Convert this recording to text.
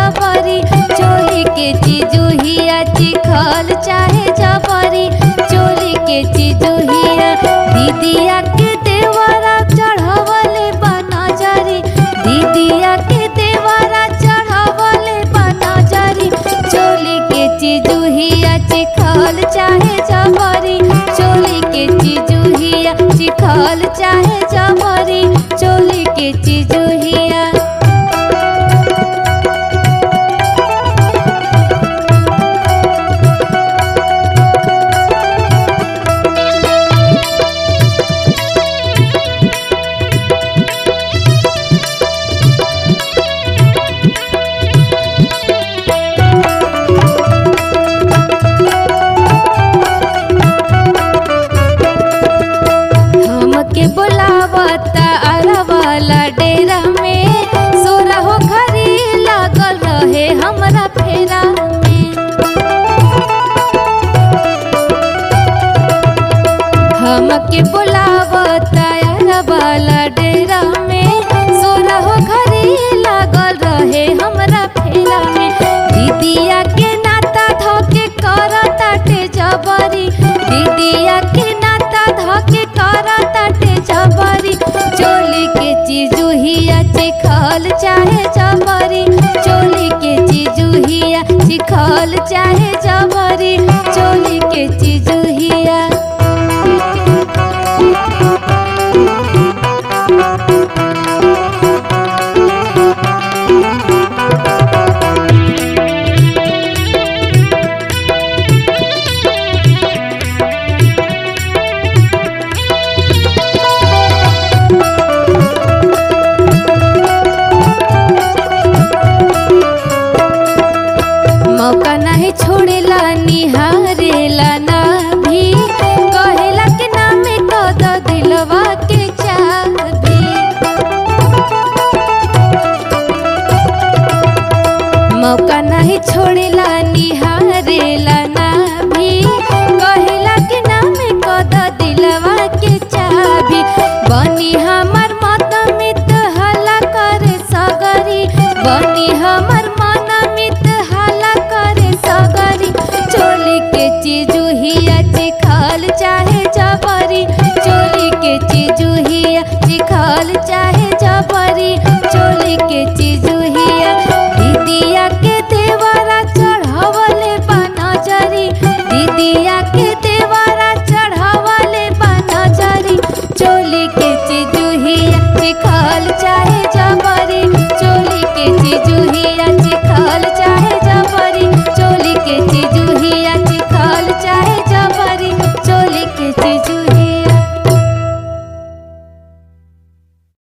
जबरी चोली के चिजुहिया चिखल चाहे जबरी चोली के चिजुहिया दीदिया के देवरा चढ़वले बनजरी दीदिया के देवरा चढ़वले बनजरी चोली के चिजुहिया चिखल चाहे जबरी चोली के चिजुहिया चिखल चाहे जबरी चोली के चिजुहिया हमके बोलावता अरवाला डेरा में सोरा हो घरी लागल रहे हमरा फेरा में हमके बोलावता अरवाला डेरा में सोरा हो घरी लागल रहे हमरा फेरा में दीदिया के नाता धोके करताटे जबरी दीदिया के नाता धोके करताटे जबरी चोली के चिजुहिया चिखल चाहे